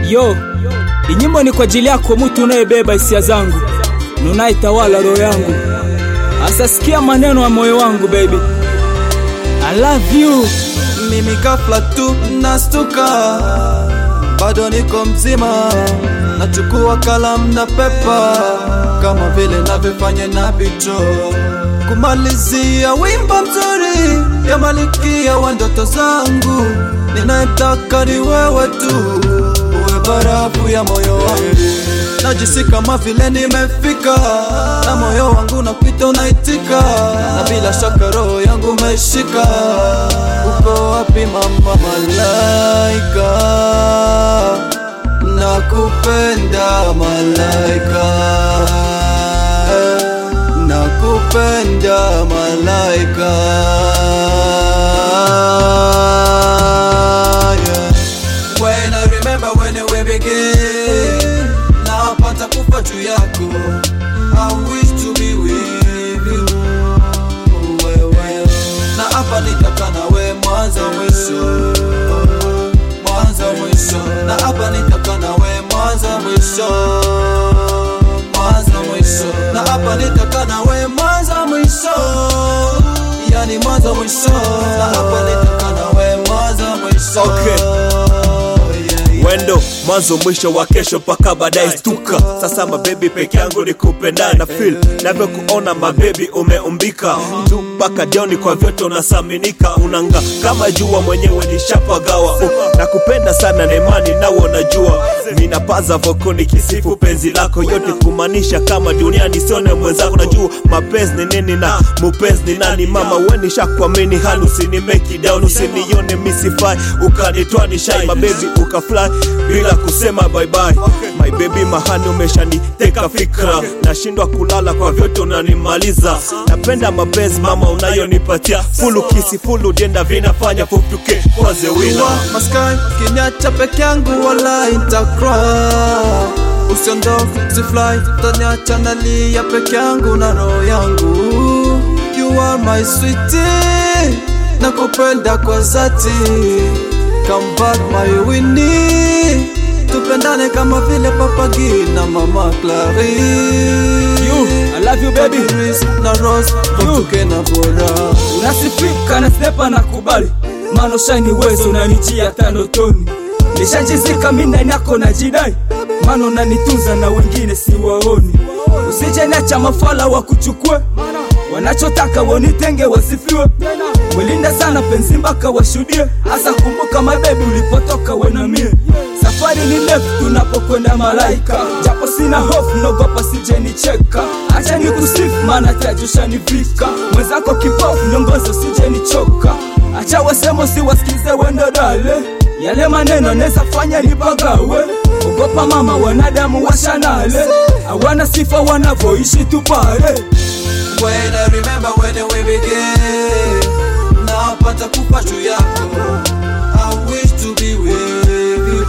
Yo, inyimbo ni kwa ajili yako mtu unayebeba hisia zangu na unayetawala roho yangu. Asa sikia maneno ya moyo wangu baby. I love you. Mimi ghafla tu nastuka, bado niko mzima, nachukua kalamu na pepa kama vile navyofanya na bicho, kumalizia wimbo mzuri ya malikia wa ndoto zangu. Ninayetaka ni wewe tu, uwe barafu ya moyo wangu. Najisi kama vile nimefika, na moyo wangu napita unaitika, na bila shaka roho yangu umeshika. Uko wapi mama malaika? Nakupenda malaika, nakupenda malaika. Yeah. When I remember when we begin, napata kufa juu yako. I wish to be with you. Wewe na hapa nitakaa nawe mwanzo mwisho, mwanzo mwisho, na hapa nitakaa nawe mwanzo mwisho, mwanzo mwisho, na hapa nitakaa nawe mwanzo mwisho, yani mwanzo mwisho, na hapa nitakaa nawe mwanzo mwisho. Okay. Yeah, yeah. wendo mwanzo mwisho wa kesho mpaka baadaye stuka sasa mabebi peke yangu ni kupenda na feel navyokuona mabebi umeumbika juu mpaka jioni kwa vyote unasaminika unanga kama jua mwenyewe nishapagawa uh, nakupenda sana na imani nawe unajua ninapaza voko nikisifu penzi lako yote kumaanisha kama duniani sione mwenzako najua mapenzi ni nini na mupenzi ni nani mama weni shakuamini hali usinimeki down usinione misifai ukanitwa ni shai mabebi ukafly bila kusema bye bye my baby mahani umeshaniteka fikra nashindwa kulala kwa vyote unanimaliza napenda mapenzi mama unayonipatia fulu kisi fulu jenda vinafanya futuke kwaze wina Wa maskai kiniacha peke yangu wala itakra usiondoke usifly taniacha nalia peke yangu na roho yangu you are my sweetie nakupenda kwa zati come back my winnie tupendane kama vile papagi na mama Clarice You, I love you baby. Iris na Rose tuke na bora Unasifika na stepa na kubali. Mano shine wezo unanitia tano toni. Nishajizika mimi ndani yako na jidai. Mano unanitunza na wengine siwaoni. Usije niacha mafala wa kuchukue. Wanachotaka wanitenge wasifiwe. Mwilinda sana penzi mpaka washuhudie. Hasa kumbuka my baby ulipotoka we na mie. Safari ni ndefu tunapokwenda malaika, japo sina hofu, nogopa sije nicheka. Acha nikusifu, maana tajusha nivika. Mwenzako kipofu, nyongozo sije nichoka. Acha wasemo siwasikize wendo dale, yale maneno neza fanya nipagawe. Ogopa mama, wanadamu washanale, hawana sifa wanavyoishi tu pale. When I remember when we began Napata kufa juu yako I wish to be with you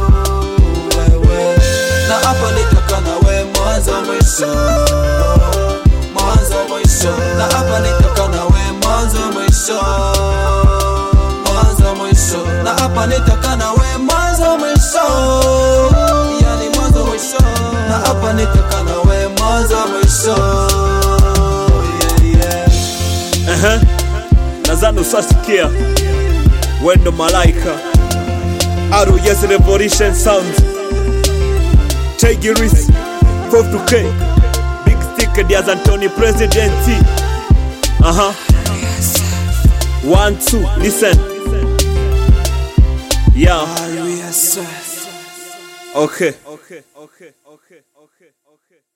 Wewe Na hapa nitaka nawe mwanzo mwisho Mwanzo mwisho Na hapa nitaka nawe mwanzo mwisho Mwanzo mwisho Na hapa nitaka nawe mwanzo mwisho Yani mwanzo mwisho Na hapa nitaka nawe mwanzo mwisho Yeah, yeah. Ehe. nadhani usasikia wendo malaika aru yes revolution sound Tigeris 42k big stick diaz antony president aha one two listen yeah okay okay okay